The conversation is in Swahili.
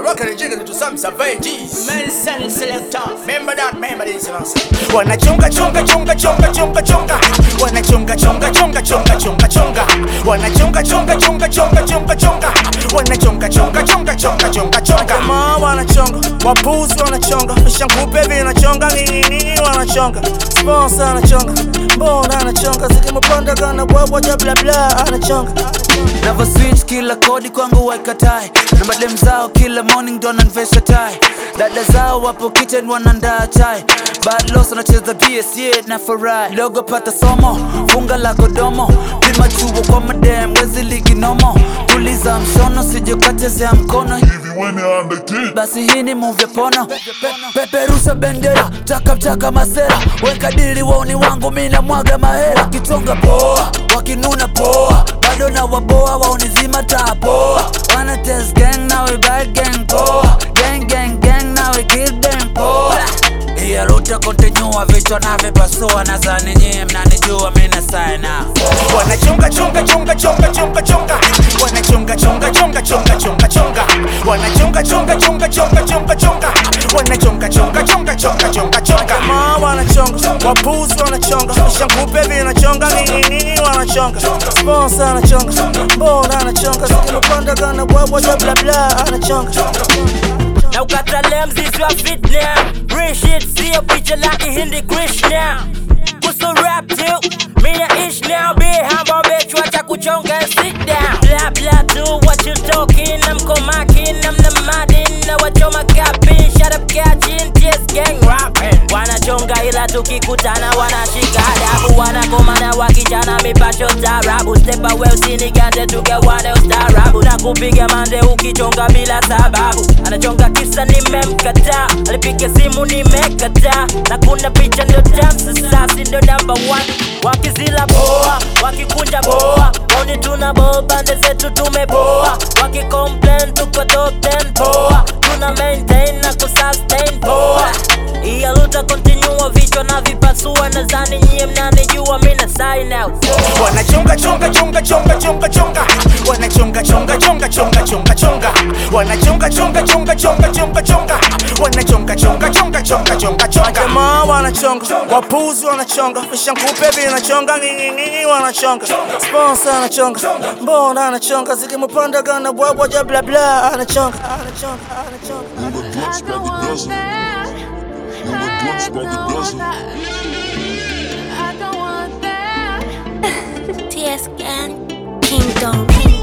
rocking and jiggling to some savages. Medicine selector. Remember that, remember this, you know. Wanachonga chonga chonga chonga chonga chonga. Wanachonga chonga chonga chonga chonga chonga. Wanachonga chonga chonga chonga chonga chonga. Wanachonga chonga chonga chonga chonga chonga. Ma wanachonga, wapuzi wanachonga, vishankupe vinachonga, nini wanachonga. Sponsor anachonga, mbona anachonga, zikimupanda kana bwabwa ja bla bla anachonga. Never switch kila kodi kwangu waikatai na madem zao kila morning ndo nanvesha tai dada zao wapo kitchen wanandaa chai bad loss wanacheza PS yeah na furahi dogo pata somo funga la kodomo pima chuo kwa madem wezi ligi nomo tuliza mshono sijokachezea mkono hivi wene andekei basi hii ni move ya pono Pe- peperusha bendera chaka chaka masera weka dili wauni wangu mina mwaga mahera wakitonga poa wakinuna poa bado na waboa waunizima taa poa wana test gang nawe bad gang poa gang gang gang nawe kill them poa iya ruta kontinua vichwa navipasua nazani nyie mnanijua mina saina Wanachonga chonga chonga chonga chonga chonga. Wanachonga chonga chonga chonga chonga chonga. Wanachonga chonga chonga chonga chonga chonga. Wanachonga chonga chonga chonga chonga chonga. Ma wanachonga, wapuzi wanachonga, vishankupe vinachonga, nini wanachonga. Sponsor anachonga, mbona anachonga, zikimupanda kana bwabwa ja bla bla anachonga. Na ukatalia mzizi wa fitna Real shit sio picha la ihindi Krishna Kuso rap tu Mina ish now Be humble bitch wacha kuchonga and sit down Blah blah do what you talking I'm komakin I'm the madin Na wachoma kapin Shut up catching Just gang rapping Wanachonga ila tukikutana wanashika adabu Wanakomana wakichana mipasho tarabu Step away usinigande tugawane ustarabu Na kupiga mande ukichonga bila sababu Anachonga kisa nimemkataa Alipiga simu nimekataa Na kuna picha ndo dance sasa ndo number one Wakizila poa, wakikunja poa Oni tuna boa, bande zetu tumepoa Wakicomplain tuko top 10 poa Tuna maintain na kusustain poa Iya luta continue vichwa na vipasua Nadhani nyie mnanijua mina sign out Wanachonga chonga chonga chonga chonga chonga. Wanachonga chonga chonga chonga chonga chonga. Wanachonga chonga chonga chonga chonga chonga. Wanachonga chonga chonga chonga chonga chonga. Ma wanachonga, wapuzi wanachonga, vishankupe vinachonga, nini wanachonga. Sponsor anachonga, mbona anachonga, zikimupanda kana bwabwa ja bla bla anachonga. Anachonga, anachonga. When the blunts by the dozen When the blunts by the dozen I don't want that. TS Gang Kingdom.